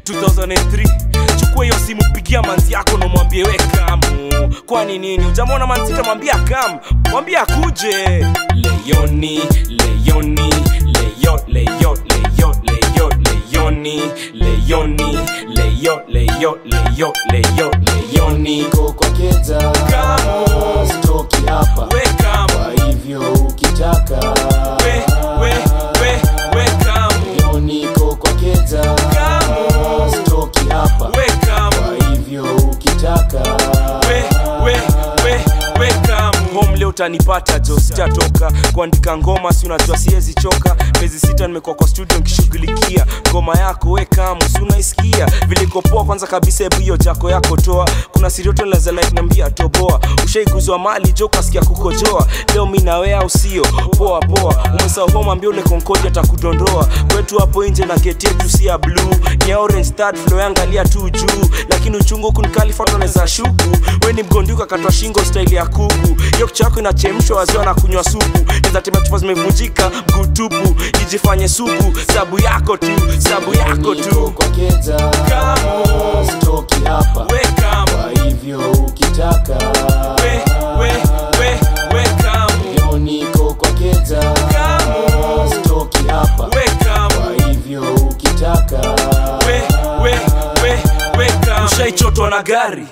2003 chukua hiyo simu pigia manzi yako na mwambie we kamu kwani nini ujamwona manzita mwambia kam mwambie akuje leyoni leyoni leyo leyo leyo leyo leyoni leyoni leyo leyo leyo leyo leyoni niko kwa keza Kamu. stoki hapa we kam kwa hivyo ukitaka we we we we kam leo niko kwa keza Kamu. stoki hapa we kam kwa hivyo ukitaka we we we we come home leo utanipata jo sitatoka kuandika ngoma si unajua siwezi choka miezi sita nimekuwa kwa studio nkishughulikia ngoma yako we kamu si unaisikia vilikopoa kwanza kabisa hebu hiyo jako yako toa kuna sirioto laza like nambia toboa ushaiguzwa mali jo kasikia kukojoa leo mi nawe au sio poa poa umesahau home ambia ule konkoja atakudondoa kwetu hapo nje na geti yetu si ya blue ni ya orange third floor yangalia tu juu lakini uchungu kunikalifatoneza shuku we ni mgonduka katwa shingo staili ya kuku hiyo kichwa yako inachemshwa waziwa na kunywa supu nezatembea chupa zimevunjika mguu tupu ijifanye suku sabu yako tu sabu yako niko tu kwa keza Kamu. stoki hapa we come kwa hivyo ukitaka we we we we come leo niko kwa keza Kamu. stoki hapa we come kwa hivyo ukitaka we we we we come ushaichotwa na gari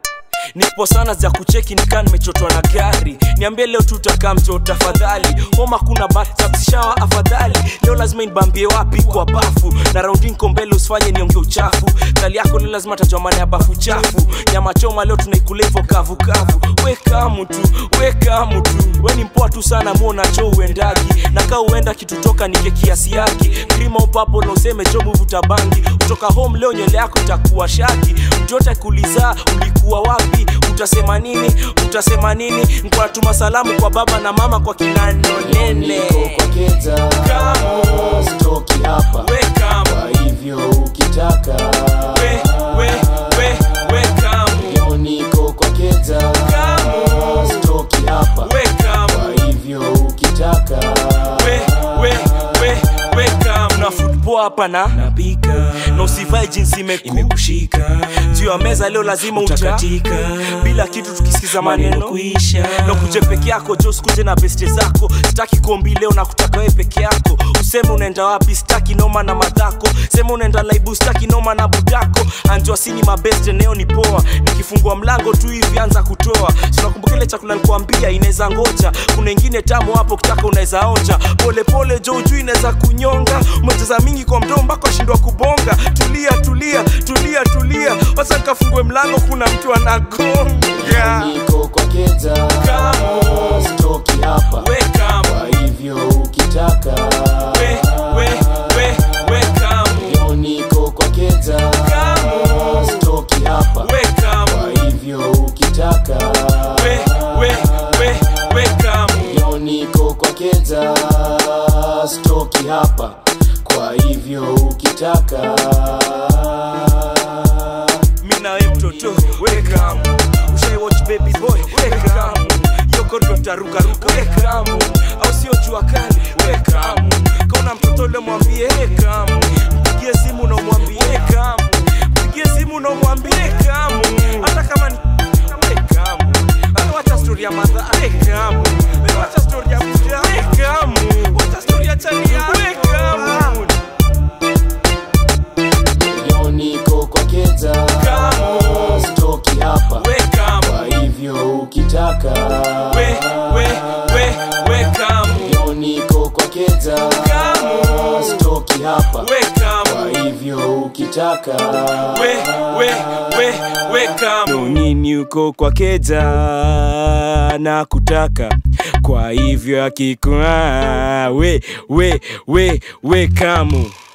nipo sana za kucheki nikaa nimechotwa na gari niambie leo tutakaa mto tafadhali homa kuna batshawa afadhali leo lazima nibambie wapi kwa bafu na raundi nko mbele usifanye nionge uchafu kali yako leo lazima tajua maana ya bafu chafu nyama choma leo tunaikula hivyo kavukavu wekamu tu wekamu tu we ni mpoa tu sana muona cho uendagi na kaa uenda kitutoka nike kiasi yake krima upapo na useme jo muvuta bangi kutoka home leo nywele yako itakuwa shaki mtote kuliza ulikuwa wapi utasema nini utasema nini nkuwatuma salamu kwa baba na mama kwa kinano nene niko kwa keza Kamu. stoki hapa Wekamu. kwa hivyo ukitaka We, we, we, wekamu. leo niko kwa keza Kamu. stoki hapa Wekamu. kwa hivyo ukitaka we, we, we, wekamu. na football hapa na napika na usivae jinsi imekushika juu ya meza leo lazima utakatika bila kitu tukisikiza maneno kuisha na kuje peke yako jo sikuje na beste zako sitaki kombi leo na kutaka we peke yako useme unaenda wapi sitaki noma na madhako sema unaenda laibu sitaki noma na budako anjua sini mabeste neo ni poa nikifungua mlango tu hivi anza kutoa sinakumbuka ile chakula nikuambia inaweza ngoja kuna ingine tamu hapo kitaka unaweza onja polepole jo ujui inaweza kunyonga umecheza mingi kwa mdomo mpaka ashindwa kubonga tulia tulia tulia tulia wacha nikafungue mlango kuna mtu anagonga niko kwa keza Kamu. stoki hapa Wekamu. kwa hivyo ukitaka We, we, we, wekamu. leo niko kwa keza Kamu. stoki hapa Wekamu. kwa hivyo ukitaka We, we, we, wekamu. leo niko kwa keza stoki hapa kwa hivyo ukitaka mi nawe mtoto wekamu ushaiwatch baby boy wekamu yokondo tarukaruka wekamu au sio jua kali wekamu kauna mtoto le mwambie wekamu mpigie simu na umwambie wekamu mpigie simu na umwambie wekamu hata kama ni wekamu wacha stori ya madha wekamu wacha stori ya mja wekamu wacha stori ya chania wekamu leo niko kwa keza Kamu. stoki hapa wekamu kwa hivyo ukitaka we we we wekamu leo niko kwa keza Kamu. stoki hapa wekamu kwa hivyo ukitaka we we we wekamu nini uko kwa keja na kutaka kwa hivyo akikua we we we wekamu